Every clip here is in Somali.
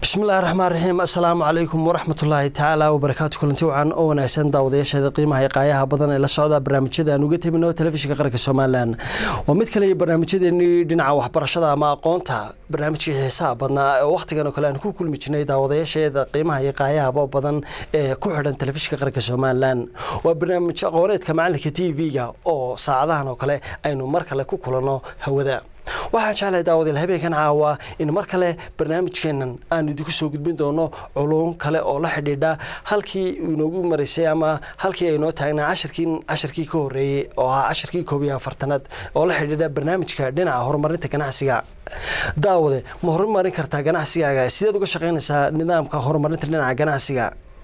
bismillahi raxmaan raxiim assalaamu calaykum waraxmatullaahi tacaala wabarakaatu kulanti wacan oo wanaagsan daawadayaasheeda qiimaha iyo qaayaha badan ee la socda barnaamijyada aan uga tebino telefishinka qaranka somalilan waa mid kale iyo barnaamijyadeenii dhinaca waxbarashada ama aqoonta barnaamijkii xiisaha badnaa oo wakhtigan oo kale aan ku kulmi jirnay daawadayaasheeda qiimaha iyo qaayahaba badan ee ku xidhan telefishinka qaranka somalilan waa barnaamij aqooneedka macalinka t v-ga oo saacadahan oo kale aynu mar kale ku kulanno hawada waxaan jeclahay daawadayaal habeenkan caawa in mar kale barnaamijkeenan aan idinku soo gudbin doono culuum kale oo la xidhiidha halkii inoogu maraysay ama halkii aynoo taagnaa cashirkii cashirkii ka horreeyey oo ahaa cashirkii koob iyo afartanaad oo la xidhiidha barnaamijka dhinaca horumarinta ganacsiga daawade ma horumarin kartaa ganacsigaaga sideed uga shaqaynaysaa nidaamka horumarinta dhinaca ganacsiga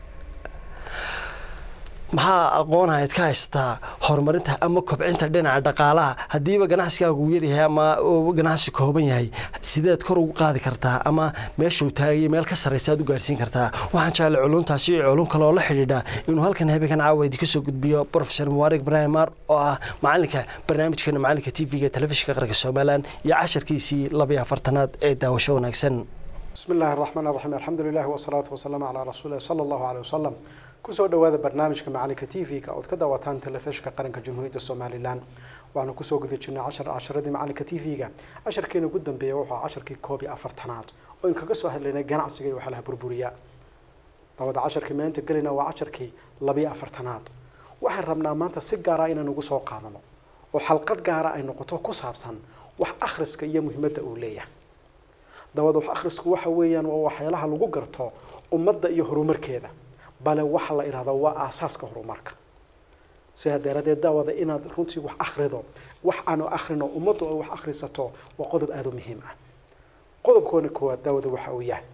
maxaa aqoonahayd ka haysataa horumarinta ama kobcinta dhinaca dhaqaalaha haddiiba ganacsigaagu uu yaryahay ama ganacsi kooban yahay sideed kor ugu qaadi kartaa ama meeshuu taagay meel ka sarraysa aad u gaarhsiin kartaa waxaan jeclay culuntaasi iyo culum kale oo la xidhiidha inuu halkan habeenkan caawa idinka soo gudbiyo profesor mubarik ibrahim mar oo ah macalinka barnaamijkeena macalinka t v-ga telefishinka qaranka somalilan iyo casharkiisii labayo afartanaad ee daawasho wanaagsan bismi illaahi araxmaan araxiim alxamdu lilahi wasalaatu wasalaamu calaa rasuulilah sala allahu caleyh wasalam kusoo dhawaada barnaamijka macalinka t v-ga ood ka daawataan telefishinka qaranka jamhuuriyadda somalilan waxaanu kusoo guda jirnay cashar casharadii macalinka t v-ga casharkeena ugu dambeeya wuxuu casharkii koob iyo afartanaad oo in kaga soo hadlaynay ganacsiga iyo waxyaalaha burburiya dabada casharkii maanta gelina waa casharkii labiyo afartanaad waxaan rabnaa maanta si gaara inaan ugu soo qaadano oo xalqad gaara ay noqoto ku saabsan wax akhriska iyo muhiimadda uu leeyahay dabada wax akhrisku waxa weeyaan waa waxyaalaha lagu garto ummadda iyo horumarkeeda bale waxa la idhahdaa waa aasaaska horumarka sidaa daradeed daawada inaad runtii wax akhrido wax aanu akhrino ummaddu ay wax akhrisato waa qodob aada u muhiim ah qodobkoona koowaad daawada waxa uu yahay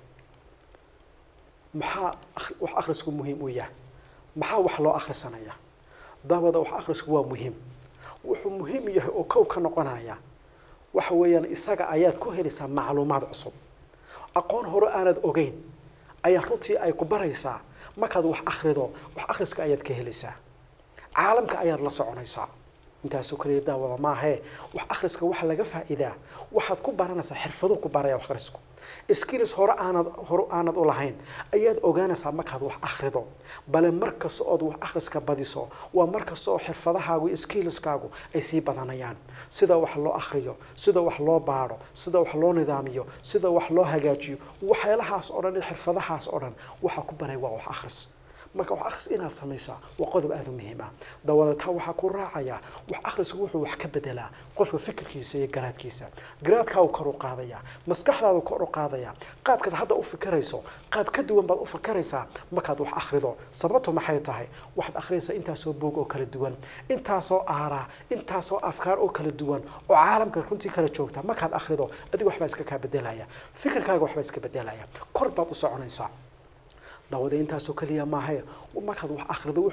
maxaa wax akhrisku muhiim u yahay maxaa wax loo akhrisanaya daawada wax akhrisku waa muhiim wuxuu muhiim yahay oo kow ka noqonaya waxa weeyaan isaga ayaad ku helaysaa macluumaad cusub aqoon hore aanad ogeyn ayaa runtii ay ku baraysaa markaad wax akhrido wax akhriska ayaad ka helaysaa caalamka ayaad la soconaysaa intaasoo kaliya daawada maahee wax akhriska waxa laga faa'iidaa waxaad ku baranaysaa xirfadu ku baraya wax akhrisku skills hore aanad hore aanad u lahayn ayaad ogaanaysaa markaad wax akhrido bale mar kasta ood wax akhriska badiso waa mar kasta oo xirfadahaagu iyo skillskaagu ay sii badanayaan sida wax loo akhriyo sida wax loo baadho sida wax loo nidaamiyo sida wax loo hagaajiyo waxyaalahaas oo dhan iyo xirfadahaas oo dhan waxaa ku baray waa wax akhris marka wax akhris inaad samaysaa waa qodob aada u muhiim ah dawada taa waxaa ku raacaya wax akhrisku wuxuu wax ka bedelaa qofka fikirkiisa iyo garaadkiisa garaadkaagu kor u qaadaya maskaxdaadu kor u qaadaya qaabkaad hadda u fikirayso qaab ka duwan baad u fikiraysaa markaad wax akhrido sababtu maxay tahay waxaad akhriyaysaa intaasoo boog oo kala duwan intaasoo aaraa intaasoo afkaar oo kala duwan oo caalamka runtii kala joogta markaad akhrido adiga waxbaa iska kaa bedelaya fikirkaaga waxbaa iska bedelaya kor baad u soconaysaa daawada intaasoo kaliya maahae markaad wax akhrido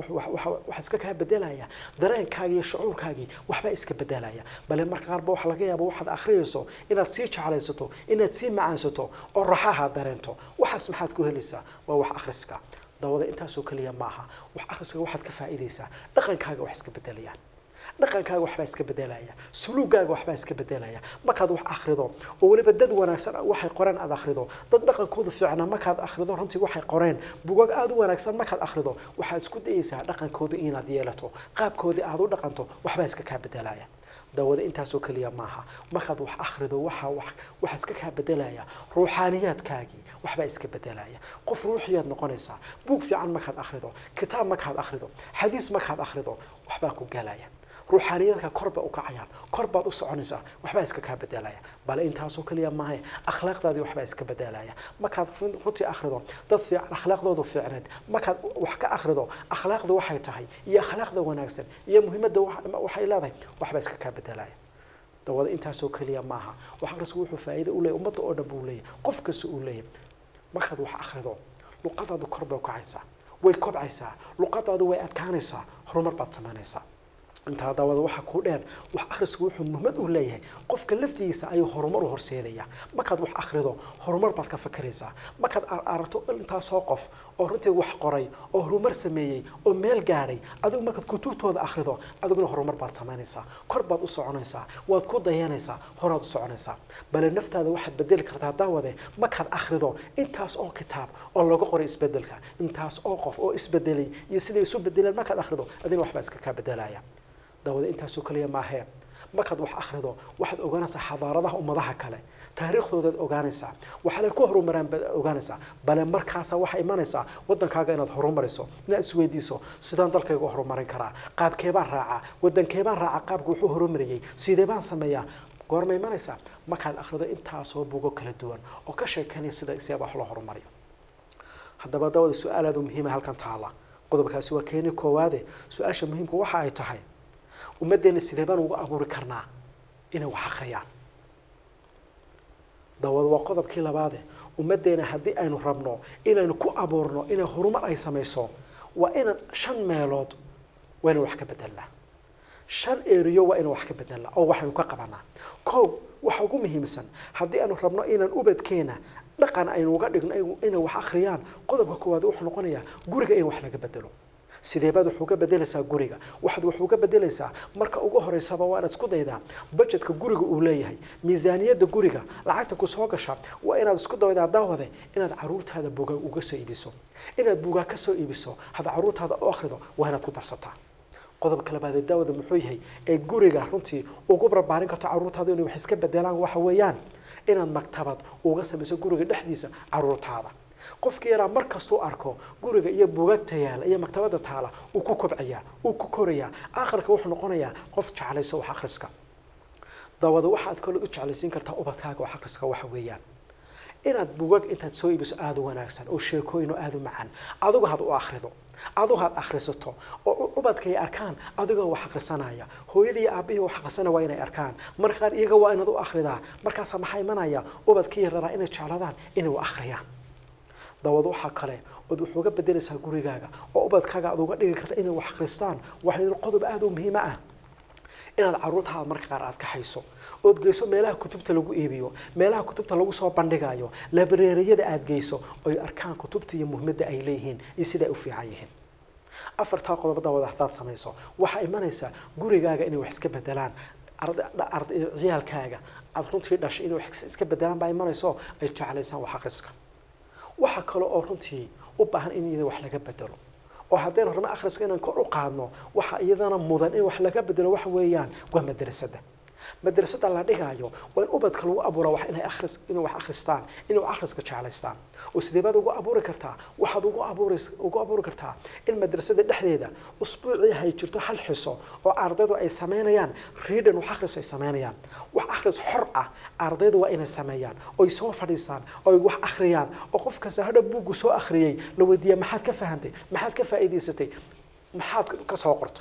waxa iska kaa bedelaya dareenkaagi iyo shucuurkaagii waxbaa iska bedelaya bale marka qaarba waxa laga yaaba waxaad akhriyayso inaad sii jeclaysato inaad sii macaansato oo raxaha dareento waxaas maxaad ku helaysaa waa wax akhriska daawada intaasoo kaliya maaha wax akhriska waxaad ka faa'iidaysaa dhaqankaaga wax iska bedelayaan dhaqankaaga waxbaa iska bedelaya suluugaaga waxbaa iska bedelaya markaad wax akhrido oo weliba dad wanaagsan waxay qoreen aad akhrido dad dhaqankooda fiicnaa markaad akhrido runtii waxay qoreen bugaag aada u wanaagsan markaad akhrido waxaad isku dayaysaa dhaqankooda inaad yeelato qaabkoodii aada u dhaqanto waxbaa iska kaa bedelaya daawada intaasoo kaliya maaha markaad wax akhrido waxa wax waxa iska kaa bedelaya ruuxaaniyaadkaagii waxbaa iska bedelaya qof ruuxiyaad noqonaysaa buug fiican markaad akhrido kitaab markaad akhrido xadiis markaad akhrido waxbaa ku galaya ruuxaaniyadka kor ba u kacayaan kor baad u soconaysaa waxbaa iska kaa bedelaya bale intaasoo kaliya maahay akhlaaqdaadii waxbaa iska bedelaya markaad runtii akhrido dad fiican akhlaaqdoodu fiicneed markaad wax ka akhrido akhlaaqda waxay tahay iyo akhlaaqda wanaagsan iyo muhiimadda waxay leedahay waxbaa iska kaa bedelaya dawada intaasoo kaliya maaha wax akhrisku wuxuu faa'iido u leeyahy ummadda oo dhan buu leeyahy qof kasta uu leeyahy markaad wax akhrido luqadaadu kor bay u kacaysaa way kobcaysaa luqadaadu way adkaanaysaa horumar baad samaynaysaa intaa daawada waxaa kuu dheer wax akhrisku wuxuu muhimad u leeyahay qofka laftigiisa ayuu horumar u horseedaya markaad wax akhrido horumar baad ka fakeraysaa markaad aragto intaasoo qof oo runtii wax qoray oo horumar sameeyey oo meel gaadhay adigu markaad kutubtooda akhrido adiguna horumar baad samaynaysaa kor baad u soconaysaa waad ku dayanaysaa horaad u soconaysaa bale naftaada waxaad bedeli kartaa daawade markaad akhrido intaas oo kitaab oo laga qoray isbedelka intaas oo qof oo isbedelay iyo siday isu bedeleen markaad akhrido adiguna waxbaa iska kaa bedelaya daawada intaasoo kaliya maahee markaad wax akhrido waxaad ogaanaysaa xadaaradaha ummadaha kale taariikhdoodaad ogaanaysaa waxaale ku horumaraan baad ogaanaysaa bale markaasa waxaa imanaysaa wadankaaga inaad horumariso inaad isweydiiso sidaan dalkayga u horumarin karaa qaabkeebaan raacaa wadankeebaan raaca qaabka wuxuu horumariyey sidee baan sameeyaa goorma imanaysaa markaad akhrido intaasoo bugo kala duwan oo ka sheekanaya sida seeba wax loo horumariyo haddaba daawada su-aal aad u muhiima halkan taala qodobkaasi waa keeni koowaade su-aasha muhiimka waxa ay tahay ummaddeena sidee baan uga abuuri karnaa inay wax akhriyaan dawada waa qodobkii labaade ummaddeena haddii aynu rabno inaynu ku abuurno inay horumar ay samayso waa inaan shan meelood waa inaan wax ka bedelnaa shan eriyo waa inaan wax ka bedelnaa oo waxaynu ka qabanaa kow waxa ugu muhiimsan haddii aynu rabno inaan ubadkeena dhaqan aynu uga dhigno inay wax akhriyaan qodobka koowaad wuxuu noqonayaa guriga in wax laga bedelo sidee baad wax uga bedelaysaa guriga waxaad wax uga bedelaysaa marka ugu horeysaba waa inaad isku daydaa budgetka guriga uu leeyahay miisaaniyadda guriga lacagta ku soo gasha waa inaad isku daydaa daawade inaad caruurtaada buugaag uga soo iibiso inaad buugaag ka soo iibiso hadda caruurtaada u akhrido waa inaad ku darsataa qodobka labaadee daawada muxuu yahay ee guriga runtii ugu barbaarin karto caruurtaada inay wax iska bedelaan waxa weeyaan inaad maktabad uga samayso guriga dhexdiisa caruurtaada qofkii yaraa mar kastuu arko guriga iyo buugaagta yaala iyo maktabada taala uu ku kobcayaa uu ku korayaa aakhirka wuxuu noqonayaa qof jeclayso wax akhriska dawada waxaad kalood u jeclaysiin kartaa ubadkaaga wax akhriska waxa weeyaan inaad buugaag intaad soo iibiso aada u wanaagsan oo sheekooyin oo aada u macaan adigu had u akhrido adigu had akhrisato oo ubadka ay arkaan adigoo wax akhrisanaya hooyadii iyo aabihii wax akhrisana waa inay arkaan marka qaar iyaga waa inaad u akhridaa markaasa maxaa imanaya ubadkii yararaa inay jecladaan inay u akhriyaan dawad waxaa kale ood wax uga bedelaysaa gurigaaga oo ubadkaaga aad uga dhigi karta inay wax akhristaan waxay qodob aada u muhiimo ah inaad caruurtaada marka qaar aad ka hayso ood geyso meelaha kutubta lagu iibiyo meelaha kutubta lagu soo bandhigayo labareeriyada aad geyso oy arkaan kutubta iyo muhimadda ay leeyihiin iyo sida ay u fiican yihiin afartaa qodob dawada haddaad samayso waxaa imanaysaa gurigaaga inay wax iska bedelaan ciyaalkaaga aada runtii dhashay inay wax iska bedelaan baa imanayso ay jeclaysaan wax akhriska waxaa kale oo runtii u baahan in iyada wax laga bedelo oo haddaynu rabno akhriska inaan kor u qaadno waxa iyadana mudan in wax laga bedelo waxa weeyaan waa madrasada madrasada la dhigaayo waa in ubadka lagu abuura wax inay akhris inay wax akhristaan inay wax akhriska jeclaystaan oo sidee baad ugu abuuri kartaa waxaad ugu abuuri ugu abuuri kartaa in madrasada dhexdeeda usbuucii hay jirto hal xiso oo ardaydu ay sameynayaan readan wax akhris ay sameynayaan wax akhris xor ah ardaydu waa inay sameeyaan oy soo fadhiisaan oy wax akhriyaan oo qof kasta hadha buuggu soo akhriyey la weydiiya maxaad ka fahantay maxaad ka faa'iidaysatay maxaad ka soo qortay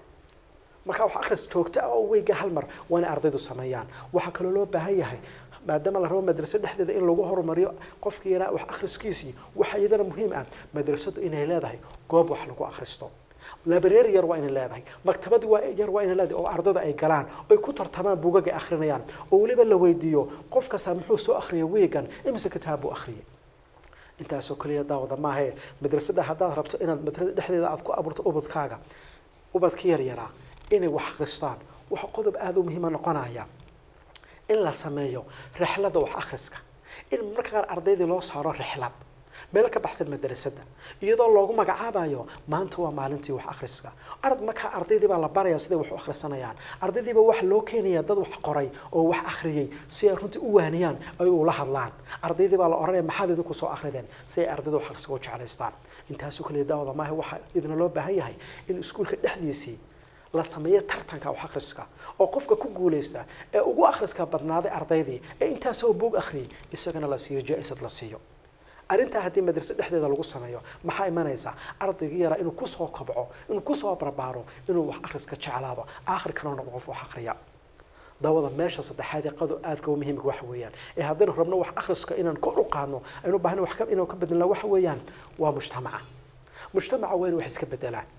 markaa wax akhris joogto ah oo weyga hal mar waa inay ardaydu sameeyaan waxaa kaloo loo baahan yahay maadaama la rabo madraso dhexdeeda in lagu horumariyo qofkii yaraa wax akhriskiisii waxaa iyadana muhiim ah madrasadu inay leedahay goob wax lagu akhristo labareer yar waa inay leedahay maktabad waa yar waa inay leedahay oo ardaydu ay galaan oy ku tartamaan buugag ay akhrinayaan oo weliba la weydiiyo qof kasta muxuu soo akhriyay weegan imise kitaab buu akhriyay intaasoo kaliya daawada maahae madrasada haddaad rabto inaad madrasada dhexdeeda aad ku abuurto ubadkaaga ubadka yar yaraa inay wax akhristaan waxa qodob aada u muhiima noqonaya in la sameeyo rixlada wax akhriska in marka qaar ardaydii loo saaro rixlad meel ka baxsan madrasada iyadoo loogu magacaabayo maanta waa maalintii wax akhriska ard markaa ardaydii baa la baraya siday wax u akhrisanayaan ardaydiiba waxa loo keenaya dad wax qoray oo wax akhriyey si ay runtii u waaniyaan ay ula hadlaan ardaydii baa la oranaya maxaad idinku soo akhrideen si ay ardayda wax akhriska u jeclaystaan intaasoo kaliya daawada maaha waxaa idina loo baahan yahay in iskuulka dhexdiisii la sameeyo tartanka wax akhriska oo qofka ku guuleysta ee ugu akhriska badnaaday ardaydii ee intaasoo buug akhriyay isagana la siiyo jaa-isad la siiyo arrintaa haddii madrasa dhexdeeda lagu sameeyo maxaa imanaysa ardaygii yaraa inuu kusoo kobco inuu kusoo barbaaro inuu wax akhriska jeclaado aakhirkana noqdo qof wax akhriya dawada meesha saddexaad ee qado aadka u muhiimka waxa weeyaan ee haddaynu rabno wax akhriska inaan kor u qaadno aynu baahna wax inaan ka bedelna waxa weeyaan waa mujtamaca mujtamaca waa inu wax iska bedelaan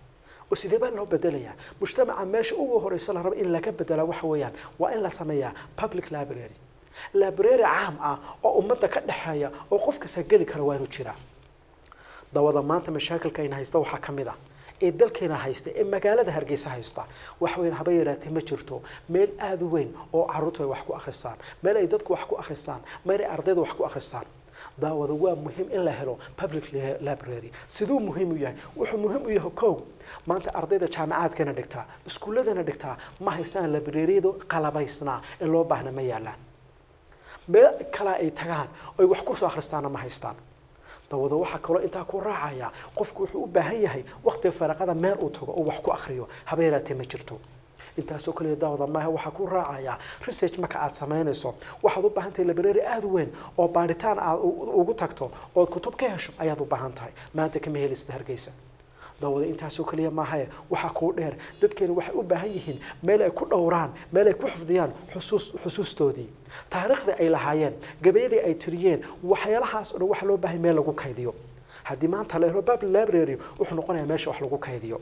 oo sidee baa loo bedelayaa mujtamaca meesha ugu horeysa la rabo in laga bedela waxa weeyaan waa in la sameeyaa public library library caam ah oo ummadda ka dhexeeya oo qof kasta geli kara waa inuu jiraa dawada maanta mashaakilka ayna haysta waxaa ka mid ah ee dalkeena haysta ee magaalada hargeysa haysta wax weyn haba yaraatee ma jirto meel aada u weyn oo caruurtu ay wax ku akhristaan meel ay dadku wax ku akhristaan meel ay ardayda wax ku akhristaan daawada waa muhiim in la helo public library siduu muhiim u yahay wuxuu muhiim u yahay kow maanta ardayda jaamacaadkana dhigtaa iskuulladana dhigtaa ma haystaan libraryadu qalabaysnaa ee loo baahna ma yaalaan meel kale ay tagaan oy wax kusoo akhristaana ma haystaan dawada waxaa kaloo intaa ku raacaya qofku wuxuu u baahan yahay waqtiga faraqada meel uu tago oo wax ku akhriyo haba yaraatee ma jirto intaasoo kaliya daawada maaha waxaa ku raacaya research marka aad samaynayso waxaad u baahan tahay library aada u weyn oo baaritaan aad ugu tagto ood kutub ka hesho ayaad u baahan tahay maanta kama helisid hargeysa daawada intaasoo kaliya maahae waxaa kuu dheer dadkeena waxay u baahan yihiin meel ay ku dhowraan meel ay ku xifdiyaan xusuus xusuustoodii taariikhdii ay lahaayeen gabayadii ay tiriyeen waxyaalahaas o dhan waxa loo baahay meel lagu kaydiyo haddii maanta la helo public library wuxuu noqonayaa meesha wax lagu kaydiyo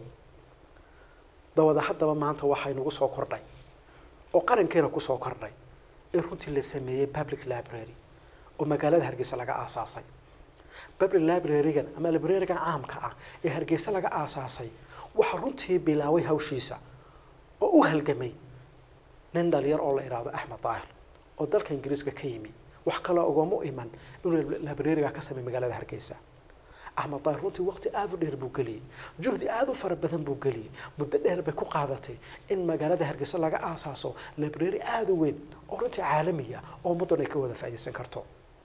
dawada haddaba maanta waxay nagu soo kordhay oo qarankeena kusoo kordhay in runtii la sameeyey public library oo magaalada hargeysa laga aasaasay public library-gan ama library-gan caamka ah ee hargeysa laga aasaasay waxaa runtii bilaaway hawshiisa oo u halgamay nin dhalinyar oo la idhaahdo axmed daahir oo dalka ingiriiska ka yimi wax kaloo ugama iman inuu library-ga ka sameey magaalada hargeysa axmed daahir runtii waqti aada u dheer buu geliyey juhdi aada u fara badan buu geliyey muddo dheer bay ku qaadatay in magaalada hargeysa laga aasaaso library aada u weyn oo runtii caalamiya oo ummaddan ay ka wada faa'iidaysan karto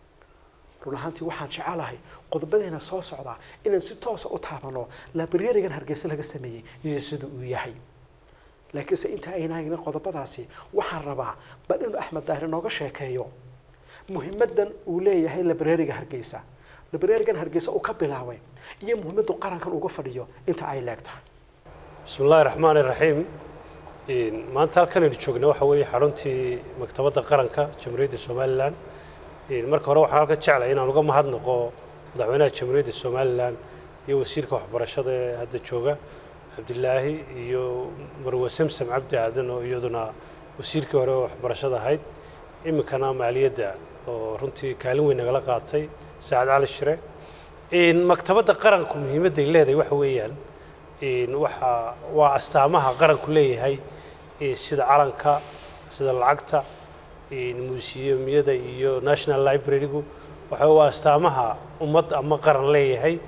run ahaantii waxaan jecelahay qodobadeena soo socdaa inaan si toosa u taabano librarigan hargeysa laga sameeyey iyo sida uu yahay laakiinse inta aynaanin qodobadaasi waxaan rabaa bal inuu axmed daahir inooga sheekeeyo muhimadan uu leeyahay librariga hargeysa librarigan hargeysa uu ka bilaabay iyo muhimaddu qarankan uga fadhiyo inta ay leegtahay bismi illaahi raxmaani raxiim maanta halkan aynu joogna waxa weeye xaruntii maktabadda qaranka jamhuuriyadda somalilan marka hore waxaan halka jeclay inaan uga mahadnaqo madaxweynaha jamhuuriyadda somalilan iyo wasiirka waxbarashada ee hadda jooga cabdilaahi iyo marwe samsam cabdi aadan oo iyaduna wasiirkii hore waxbarashada ahayd iminkana maaliyadda oo runtii kaalin weyn nagala qaatay saacad cali shire maktabadda qaranku muhiimadday leedahay waxa weeyaan waxa waa astaamaha qaranku leeyahay sida calanka sida lacagta muusiyamyada iyo national library-gu waxa waa astaamaha ummad ama qaran leeyahay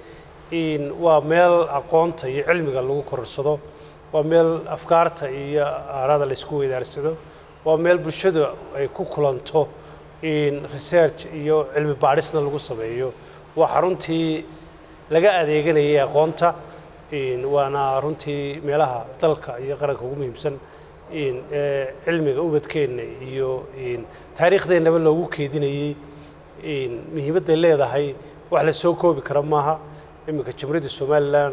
waa meel aqoonta iyo cilmiga lagu kororsado waa meel afkaarta iyo aarada laysku weydaarsado waa meel bulshadu ay ku kulanto research iyo cilmi baadhisna lagu sameeyo waa xaruntii laga adeeganayay aqoonta waana runtii meelaha dalka iyo qaranka ugu muhiimsan ee cilmiga ubadkeenna iyo taariikhdeennaba loogu keedinayey muhiimadday leedahay wax la soo koobi kara maaha iminka jamhuuriyadda somalilan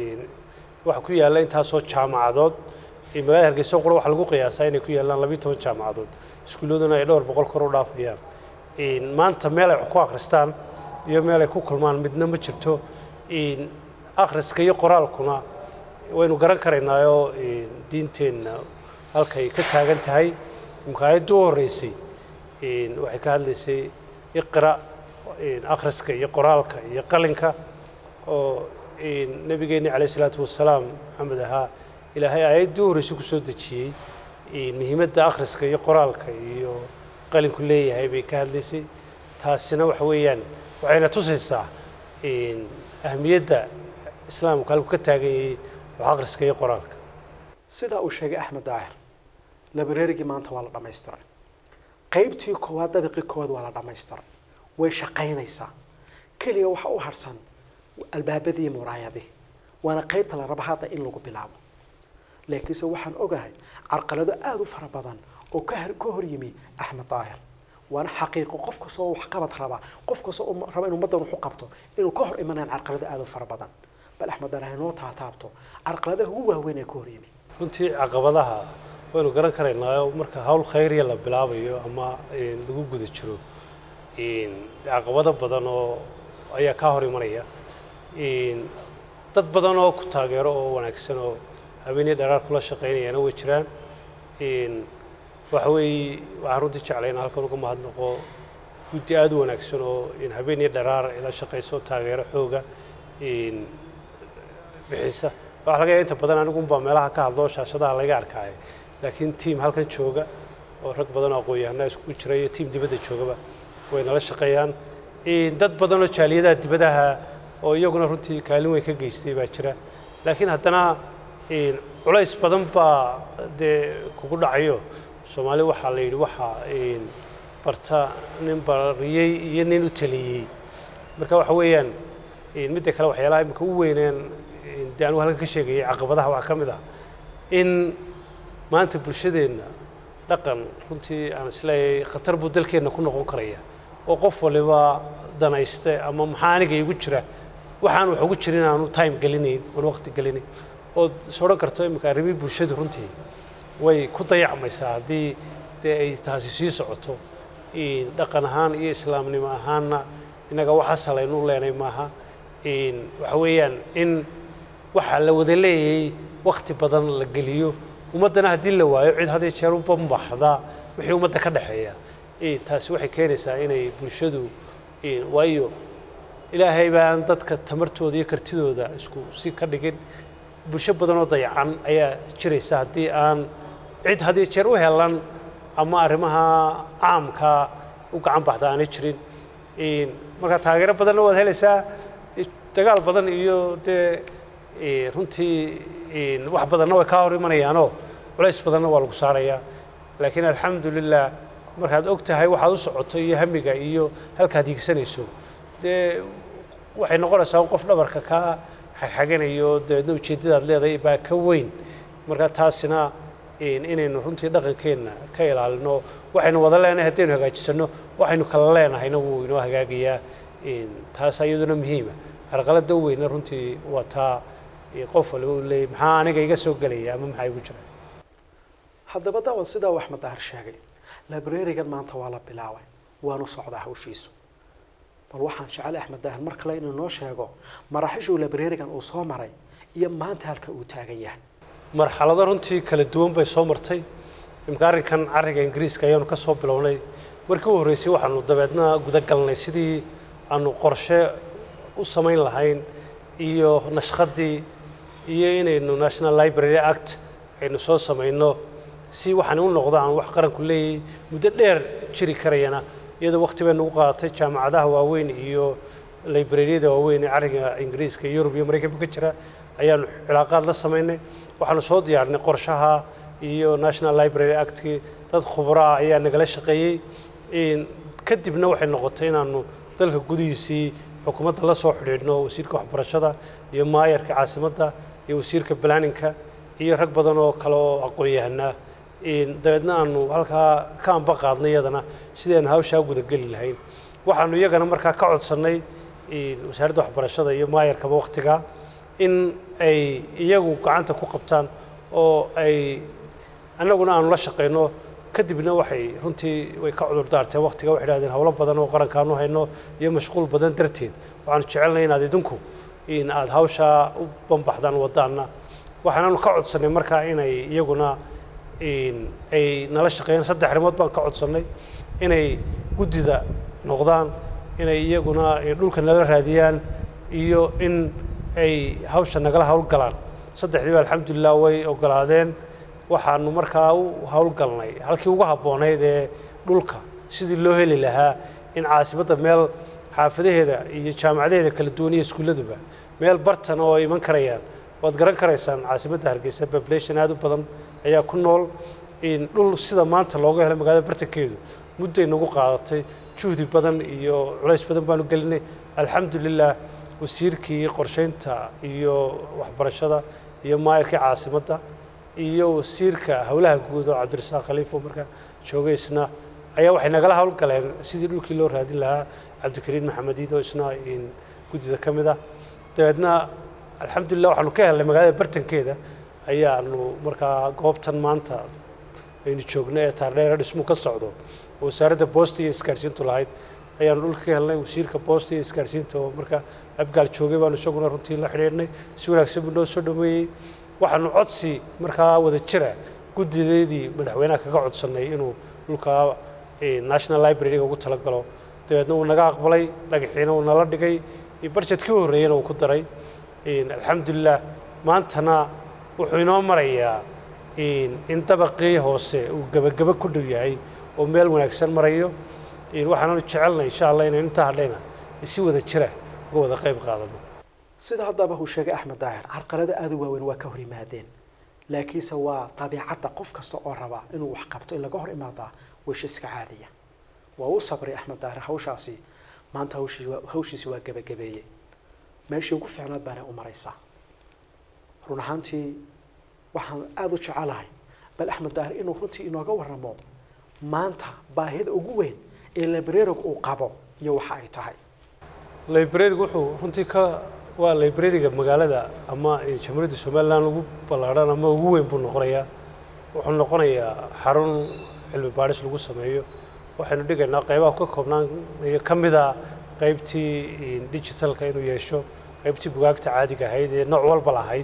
waxaa ku yaalla intaasoo jaamacadood magaalada hargeysa qura waxaa lagu qiyaasaa inay ku yaallaan labiyo toban jaamacadood iskuulladuna ay dhowr boqol kor u dhaafayaan maanta meel ay wax ku akhristaan iyo meel ay ku kulmaan midna ma jirto akhriska iyo qoraalkuna waynu garan karaynaayoo diinteenna halkay ka taagan tahay imka aayadda u horreysay waxay ka hadlaysay iqra akhriska iyo qoraalka iyo qalinka oo nebigeenni calayh isalaatu wasalaam maxamed ahaa ilaahay aayaddii u horreysay ku soo dejiyey muhiimadda akhriska iyo qoraalka iyo qalinku leeyahay bay ka hadlaysay taasina waxa weeyaan waxayna tusaysaa ahmiyadda islaamku halku ka taagan yahay wax akhriska iyo qoraalka sidaa uu sheegay axmed daahir librarigii maanta waa la dhammaystiray qaybtii koowaad dabiqii koowaad waa la dhammaystiray way shaqaynaysaa keliga waxaa u harsan albaabadii muraayadii waana qaybta la raba hadda in lagu bilaabo laakiinse waxaan ogahay carqalado aada u fara badan oo ka ka hor yimi axmed daahir waana xaqiiqo qof kastoo waxqabad raba qof kastoo raba in ummaddan wax u qabto inuu ka hor imanayaan carqalado aada u fara badan bal axmed daahir haynoo taataabto carqaladaha ugu waaweyn ee ka hor yimi runtii caqabadaha waynu garan karaynaa marka hawl khayriya la bilaabayo ama lagu guda jiro caqabado badan oo ayaa kaa hor imanaya dad badan oo ku taageero oo wanaagsan oo habeenii dheeraar kula shaqaynayana way jiraan Een, waxa weeye waxaan runtii jeclay in halkan uga mahadnaqo guddi aada u wanaagsan oo in habeenii dheeraar ila shaqayso taageero xooga een, bixisa waxaa laga yaaba inta badan anigu unbaa meelaha ka hadlo shaashadaha laga arkaayo laakiin tiim halkan jooga oo rag badan oo aqoon-yahanaa iskugu jira iyo tiim dibadda joogaba way nala shaqeeyaan Een, dad badan oo jaaliyadaha dibadaha oo iyaguna runtii kaalin weyn ka geystay baa jira laakiin haddana een, culays badan baa dee kugu dhacayo soomaali waxaa la yidhi waxaa een, barta nin bariyey iyo nin u taliyey marka waxa weeyaan een, midda kale waxyaalaha imika u weyneen een, dee anigu halkan ka sheegayay caqabadaha waxaa ka mid ah in maanta bulshadeenna dhaqan runtii aan isleeyahay khatar buu dalkeenna ku noqon karaya oo qof waliba danayste ama maxaa aniga igu jira waxaan wax ugu jirin aanu time gelinayn oon waqti gelinayn ood is odhan karto imika arrimihii bulshadu runtii way ku dayacmaysaa haddii dee ay taasi sii socoto Een, dhaqan ahaan iyo islaamnimo ahaanna innaga wax asalaynu leenay maaha Een, waxa weeyaan in waxaa la wada leeyay wakti badan la geliyo ummaddana haddii la waayo cid had iyo jeer u bambaxda wixii ummadda ka dhexeeya Een, taasi waxay keenaysaa inay bulshadu een, waayo ilaahay baan dadka tamartooda iyo kartidooda isku si ka dhigin bulsho badan oo dayacan ayaa jiraysa haddii aan cid had iyo jeer u helan ama arrimaha caamka u gacan baxda aanay jirin Een, marka taageero badanna waad helaysaa dagaal badan iyo dee ee, runtii een, wax badanna way kaa hor imanayaanoo culays badanna waa lagu saarayaa laakiin alxamdulilah markaad og tahay waxaad u socoto iyo hamiga iyo halkaad hiigsanayso dee waxay noqonaysaa qof dhabarka kaa xagxaganayo dabeedna ujeeddadaad leedahay baa ka weyn marka taasina een, inaynu runtii dhaqankeenna ka ilaalino waxaynu wada leenahay haddaynu hagaajisano waxaynu kala leenahayna wuu inoo hagaagayaa Een, taas iyaduna muhiima carqaladda u weyna runtii waa taa ee, qof waliba uu leeyahy maxaa aniga iga soo gelaya ama maxaa igu jira haddaba daawad sidaa uu axmed dahar sheegay librarigan maanta waa la bilaabay waanu socdaa hawshiisu bal waxaan jecel axmed dahar mar kale inuu noo sheego maraaxishuu librarigan uu soo maray iyo maanta halka uu taagan yahay marxalado runtii kala duwan bay soo martay imika arrinkan carriga ingiriiska ayaanu ka soo bilownay markii u horreysay waxaanu dabeedna guda galnay sidii aanu qorshe u samayn lahayn iyo nashqadii iyo inaynu national library act aynu soo samayno si waxaan u noqdaan wax qaranku leeyahay muddo dheer jiri karayana iyadoo waqti bay nagu qaadatay jaamacadaha waaweyn iyo librariyada waaweyn ee carriga ingiriiska iyo yurub iyo maraykanba ka jira ayaanu cilaaqaad la samaynay waxaanu soo diyaarinay qorshaha iyo national library actkii dad khubraa ayaa nagala shaqeeyey Een, kadibna waxay noqotay inaanu dalka gudihiisii xukuumadda la soo xidhiidhno wasiirka waxbarashada iyo maayarka caasimadda iyo wasiirka planninka iyo rag badan oo kale oo aqoon-yahanaa Een, dabeedna aanu halkaa ka amba qaadnay iyadana sidaynu hawshaa gudageli lahayn waxaanu iyagana markaa ka codsannay een, wasaaradda waxbarashada iyo maayarkaba waqtigaa in ay iyagu gacanta ku qabtaan oo ay annaguna aanu la shaqayno kadibna waxay runtii way ka cudur daarteen waqtiga waxay idhahdeen howlo badan oo qarankaanu hayno iyo mashquul badan darteed waxaanu jecelnay inaad idinku in aad hawshaa u bambaxdaan wadaana waxaanaanu ka codsannay markaa inay iyaguna in ay nala shaqeeyaan saddex arrimood baan ka codsannay inay guddida noqdaan inay iyaguna eh, dhulka nala raadiyaan iyo in ay hawsha nagala howlgalaan saddexdiiba alxamdulilah way ogolaadeen waxaanu markaa u howlgalnay halkii ugu habboonayd ee dhulka sidii loo heli lahaa in caasimadda meel xaafadaheeda iyo jaamacadaheeda kala duwan iyo iskuulladuba meel bartan oo ay iman karayaan waad garan karaysaan caasimadda hargeysa population aad u badan ayaa ku nool in dhul sida maanta looga helay magaalada bartankeedu mudday nagu qaadatay juhdi badan iyo culays badan baanu gelinay alxamdulilah wasiirkii qorsheynta iyo waxbarashada iyo maayarkii caasimadda iyo wasiirka howlaha guud oo cabdirasaaq khaliifo markaa joogay isna ayaa waxay nagala howlgaleen sidii dhulkii loo raadin lahaa cabdikariin maxamed iid oo isna in guddida ka mid ah dabeedna alxamdulilah waxaanu ka helnay magaalada bartankeeda ayaanu markaa goobtan maanta aynu joogno ee taardheera dhismu ka socdo oo wasaaradda boosta iyo isgaarsiintu lahayd ayaanu dhulka ka helnay wasiirka boosta iyo isgaarsiinta oo marka abgaal joogay baanu isaguna runtii la xidhiidhnay si wanaagsan buu noo soo dhaweeyey waxaanu codsi markaa wada jira guddideedii madaxweynaha kaga codsannay inuu dhulka national library-ga ugu talagalo dabeedna wuu naga aqbalay dhagaxiina wuu nala dhigay barjetkii u horreeyana wuu ku daray alxamdulilah maantana wuxuu inoo marayaa in dabaqii hoose uu gebageba ku dhow yahay oo meel wanaagsan marayo waxaananu jecelnay insha allah inaynu intaa hadhayna si wada jira uga wada qayb qaadano sida haddaba uu sheegay axmed daahir carqalada aada u waaweyn waa ka hor yimaadeen laakiinse waa dabiicadda qof kasta oo raba inuu wax qabto in laga hor imaadaa wish iska caadiya waa u sabray axmed daahir hawshaasi maanta hawshii hawshiisi waa gebagabeeyey meeshii ugu fiicnaad baanay u maraysaa run ahaantii waxaan aada u jecelahay bal axmed daahir inuu runtii inooga waramo maanta baahida ugu weyn ee librariga uu qabo iyo waxa ay tahay librariga wuxuu runtii ka waa librariga magaalada ama jamhuuriyadda somaliland ugu ballaadhan ama ugu weyn buu noqonayaa wuxuu noqonayaa xarun cilmi baadhis lagu sameeyo waxaynu dhigaynaa qaybaha ka koobnaan ka mida qaybtii digitalka inuu yeesho qaybtii bugaagta caadiga ahayd ee nooc walba lahayd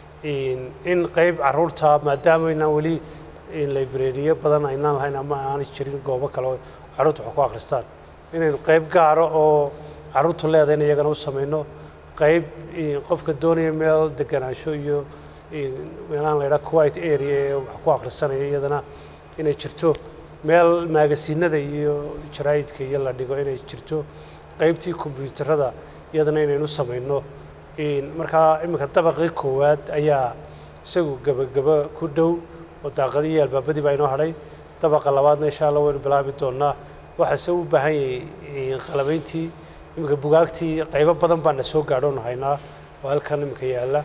in qayb caruurta maadaama aynaan weli librariyo badan aynaan lahayn ama aanay jirin goobo kale oo carruurta wax ku akhristaan inaynu qayb gaaro oo carruurtu leedahay in iyagana u samayno qayb qofka doonaya meel deganaansho iyo meelahan la yidhaha quiet area ee wax ku akhrisanaya iyadana inay jirto meel maagasiinada iyo jaraa'idka iyo la dhigo inay jirto qaybtii kombyuutarada iyadana inaynu samayno markaa iminka dabaqii koowaad ayaa isagu gebageba ku dhow oo daaqadii iyo albaabadii baa inoo hadhay dabaqa labaadna insha allah waynu bilaabi doonaa waxaase u baahan yahay qalabayntii iminka bugaagtii qaybo badan baana soo gaadhoonu haynaa oo halkan iminka yaalla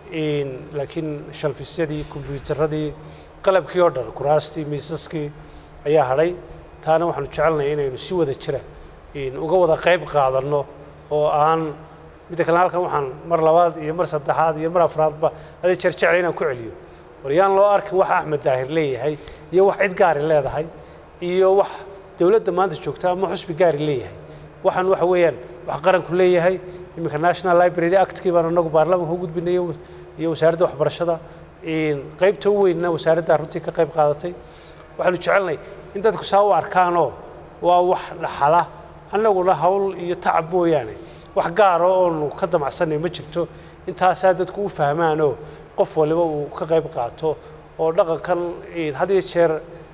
laakiin shalfisyadii kombyuutaradii qalabkii oo dhan kuraastii miisaskii ayaa hadhay taana waxaanu jecelnahay inaynu si wada jira uga wada qayb qaadanno oo aan midda kale halkan waxaan mar labaad iyo mar saddexaad iyo mar afraadba adi jeer jecla inaan ku celiyo war yaan loo arkin wax axmed daahir leeyahay iyo wax cid gaari leedahay iyo wax dowladda maanta joogta ama xusbi gaari leeyahay waxaan waxa weeyaan wax qaranku leeyahay iminka national library actkii baan anagu baarlamaanka u gudbinay iyo wasaaradda waxbarashada qaybta u weynna wasaaradda runtii ka qayb qaadatay waxaanu jecelnay in dadku saa u arkaanoo waa wax dhaxala annaguna hawl iyo tacab mooyaane wax gaaro oonu ka damacsanay ma jirto intaasaa dadku u fahmaanoo qof waliba uu ka qayb qaato oo dhaqankan had iyo jeer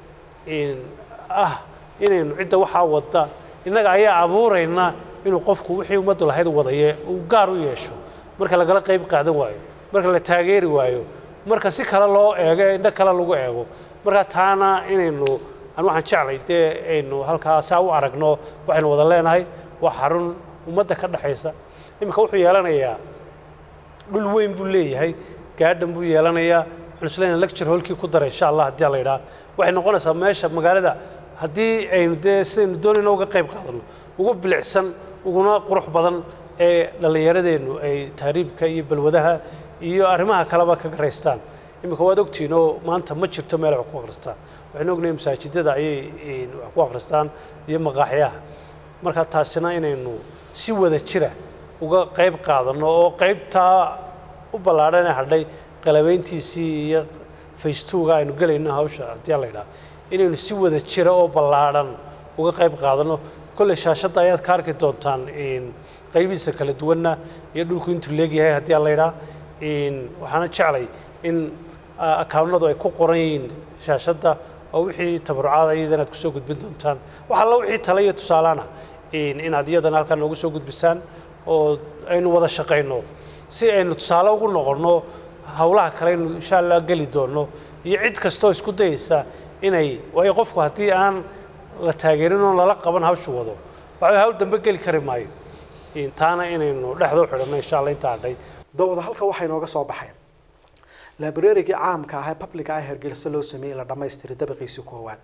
ah inaynu cidda waxaa wadda innaga ayaa abuurayna inuu qofku wixii ummaddu lahayd wadaye uu gaar u yeesho marka lagala qayb qaadan waayo marka la taageeri waayo marka si kale loo eego indho kale lagu eego marka taana inaynu aan waxaan jeclay dee aynu halkaa saa u aragno waxaynu wada leenahay waa xarun ummadda ka dhexaysa iminka wuxuu yeelanayaa dhul weyn buu leeyahay gaadhan buu yeelanayaa waxaan isleeyahay lecture hallkii ku daray insha allah haddii la yidhaha waxay noqonaysaa meesha magaalada haddii aynu dee sidaynu doonayno uga qayb qaadano ugu bilicsan uguna qurux badan ee dhallinyaradeennu ay taariibka iyo balwadaha iyo arrimaha kaleba ka garaystaan iminka waad ogtihiin oo maanta ma jirto meel wax ku akhristaan waxaynu ognahay masaajidada ayay wax ku akhristaan iyo maqaaxyaha marka taasina inaynu si wada jira uga qayb qaadanno oo qaybtaa u ballaadhan ee hadhay qalabayntiisii iyo faystuuga aynu gelayno hawsha haddii la yidhaha inaynu si wada jira oo ballaadhan uga qayb qaadanno kolley shaashadda ayaad ka arki doontaan qaybihiisa kala duwanna iyo dhulku intuu leegyahay haddii la yidhaha waxaana jeclay in akaawnadu ay ku qoran yihiin shaashadda oo wixii tabarucaada iyadana aad kusoo gudbin doontaan wax alla wixii tale iyo tusaalaana inaad iyadana halkan noogu soo gudbisaan oo aynu wada shaqayno si aynu tusaale ugu noqonno hawlaha kale aynu insha allah geli doonno iyo cid kastoo isku dayeysa inay waayo qofku haddii aan la taageerin oo lala qaban hawshu wado waxa hawl dambe geli kari maayo taana inaynu dhexda u xidhanno insha allah intaa hadhay dawada halka waxay nooga soo baxeen librarigii caamka ah ee publica ah hergeliso loo sameeyey la dhammaystiray dabaqiisii koowaad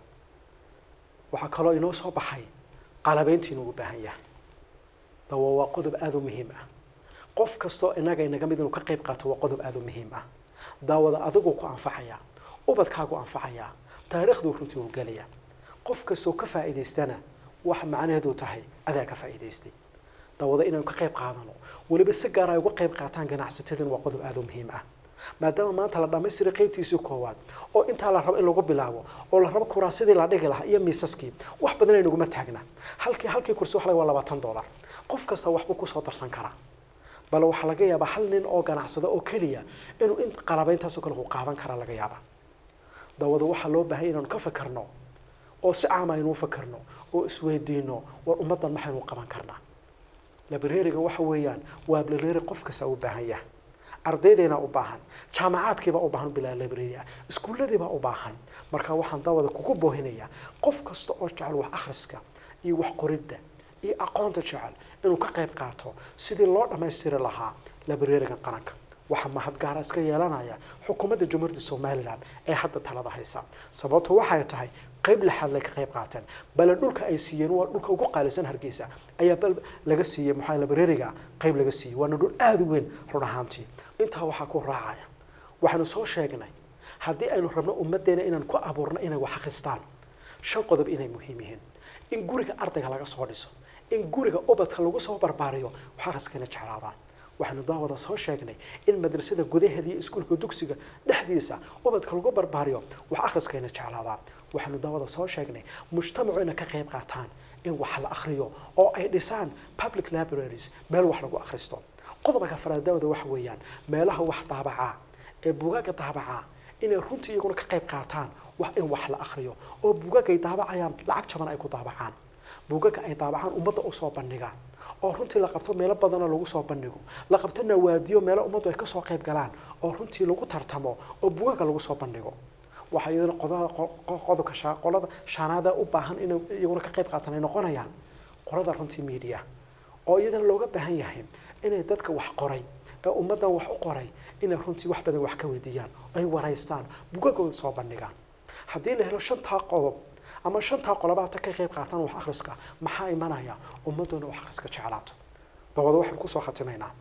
waxaa kaloo inoo soo baxay qalabayntii inugu baahan yahay dawa waa qodob aada u muhiim ah qof kastoo inaga inaga mid inuu ka qayb qaato waa qodob aada u muhiim ah daawada adiguu ku anfacayaa ubadkaagu anfacayaa taariikhduu runtii uu gelaya qof kastoo ka faa'iidaystana waxa macnaheedu tahay adaa ka faa'iidaystay dawada inaynu ka qayb qaadano weliba si gaar ay uga qayb qaataan ganacsatadin waa qodob aada u muhiim ah maadaama maanta la dhamaystiray qaybtiisii koowaad oo intaa la rabo in lagu bilaabo oo la rabo kuraasidii la dhigi lahaa iyo miisaskii wax badan ay naguma taagna halkii halkii kursi wax laga waa labaatan dollar qof kasta waxbuu kusoo darsan karaa bal waxaa laga yaabaa hal nin oo ganacsada oo keliya inuu in qalabayntaasoo kale ku qaadan karaa laga yaaba dawada waxaa loo baahanya inaanu ka fakarno oo si caama aynu u fakarno oo isweydiino war ummaddan maxaynu qaban karnaa labreriga waxa weeyaan waa labreri qof kasta u baahan yahay ardaydeena u baahan jaamacaadkiibaa u baahan bilaa library ah iskuulladiibaa u baahan marka waxaan dawada kugu boohinayaa qof kasta oo jecel wax akhriska iyo wax qoridda iyo aqoonta jecel inuu ka qayb qaato sidii loo dhammaystiri lahaa librariga qaranka waxaa mahadgaara iska yeelanaya xukuumadda jumhuuriyadda somalilan ee hadda talada haysa sababto waxay tahay qayb lixaad lay ka qayb qaateen bale dhulka ay siiyeen waa dhulka ugu qaalisan hargeysa ayaa bal laga siiyey maxaa librariga qayb laga siiyey waana dhul aada u weyn run ahaantii intaa waxaa ku raacaya waxaanu soo sheegnay haddii aynu rabno ummaddeena inaan ku abuurno inay wax akhristaan shan qodob inay muhiim yihiin in guriga ardayga laga soo dhiso in guriga ubadka lagu soo barbaariyo wax akhriskana jeclaadaan waxaanu daawada soo sheegnay in madrasada gudaheeda iyo iskuulka dugsiga dhexdiisa ubadka lagu barbaariyo wax akhriskayna jeclaadaan waxaanu daawada soo sheegnay mujtamacu inay ka qayb qaataan in wax la akhriyo oo ay dhisaan public libraries meel wax lagu akhristo qodobka afraad daawada waxa weeyaan meelaha wax daabacaa ee buugaaga daabacaa inay runtii iyaguna ka qayb qaataan wax in wax la akhriyo oo buugaaga ay daabacayaan lacag jaban ay ku daabacaan buugaga ay daabacaan ummadda usoo bandhigaan oo runtii la qabto meelo badanoo lagu soo bandhigo la qabto nawaadiyo meelo ummaddu ay kasoo qayb galaan oo runtii lagu tartamo oo buugaga lagu soo bandhigo waxaa iyadana qodada qodobka sha qolada shaanaada u baahan inay iyaguna ka qayb qaataan ay noqonayaan qolada runtii media oo iyadana looga baahan yahay inay dadka wax qoray ee ummaddan wax u qoray inay runtii wax badan wax ka weydiiyaan ay waraystaan bugagooda soo bandhigaan haddii la helo shantaa qodob ama shantaa qolobaata ka qayb qaataan wax akhriska maxaa imanaya ummaddoona wax akhriska jeclaato dabada waxaan kusoo khatimaynaa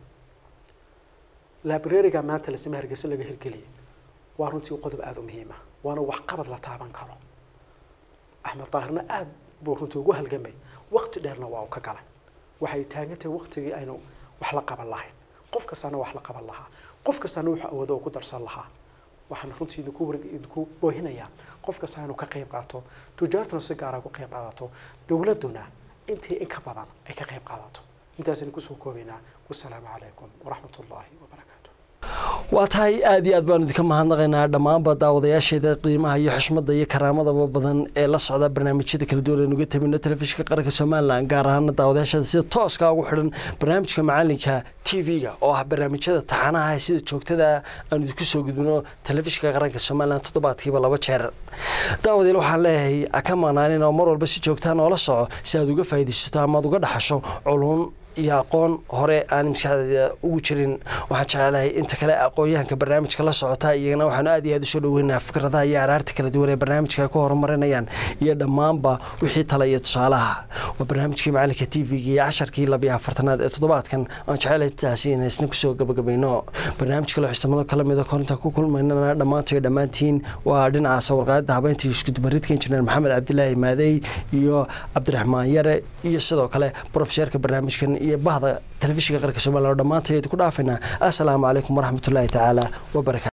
librariga maanta lasime hargeysa laga hirgeliyay waa runtii qodob aada u muhiim ah waana waxqabad la taaban karo axmed daahirna aada buu runtii ugu halgamay waqti dheerna waa uu ka galay waxay taagan tahay waqtigii aynu wax la qaban lahayn qof kastaana wax la qaban lahaa qof kastaana wuxuu awoodo ku darsan lahaa waxaan runtii idinku war idinku boohinayaa qof kasta inuu ka qayb qaato tujaartuna si gaara uga qayb qaadato dowladduna intii in ka badan ay ka qayb qaadato intaasaynu kusoo koobaynaa wasalaamu calaykum waraxmat ullaahi wabarakaatu waa tahay aada iyo aad baanu idinka mahadnaqaynaa dhammaanba daawadayaasheeda qiimaha iyo xushmada iyo karaamadaba badan ee la socda barnaamijyada kala duwan aynu uga tabino telefishinka qaranka somalilan gaar ahaana daawadayaasheeda sida tooska ugu xidhan barnaamijka macalinka t v-ga oo ah barnaamijyada taxanaha sida joogtada aanu idinku soo gudbino telefishinka qaranka somalilan toddobaadkiiba laba jeer daawadeel waxaan leeyahay ka maqnaanin oo mar walba si joogtaa noola soco si aad uga faaidaysato ama aad uga dhaxasho culun iyo aqoon hore aan maskaxdeeda ugu jirin waxaan jecelahay inta kale aqoon-yahanka barnaamijka la socota iyagana waxaanu aad iyo aad usoo dhaweynaa fikradaha iyo araarta kala duwan ee barnaamijka ay ku horumarinayaan iyo dhammaanba wixii tala iyo tusaalaha waa barnaamijkii macalinka t v-ga iyo casharkii labiyo afartanaad ee toddobaadkan aan jecelahay taasi inay isna kusoo gabagabayno barnaamijka loo xistamado kala mida korinta ku kulmaynana dhammaantayo dhammaantiin waa dhinaca sawirqaadada habeynta iskudubaridka injineer maxamed cabdilaahi maadey iyo cabdiraxmaan yare iyo sidoo kale brofeseerka barnaamijkan iyo bahda telefishinka qaranka somalilan oo dhammaantay idinku dhaafaynaa assalaamu calaykum waraxmatullaahi tacaala wabarakatu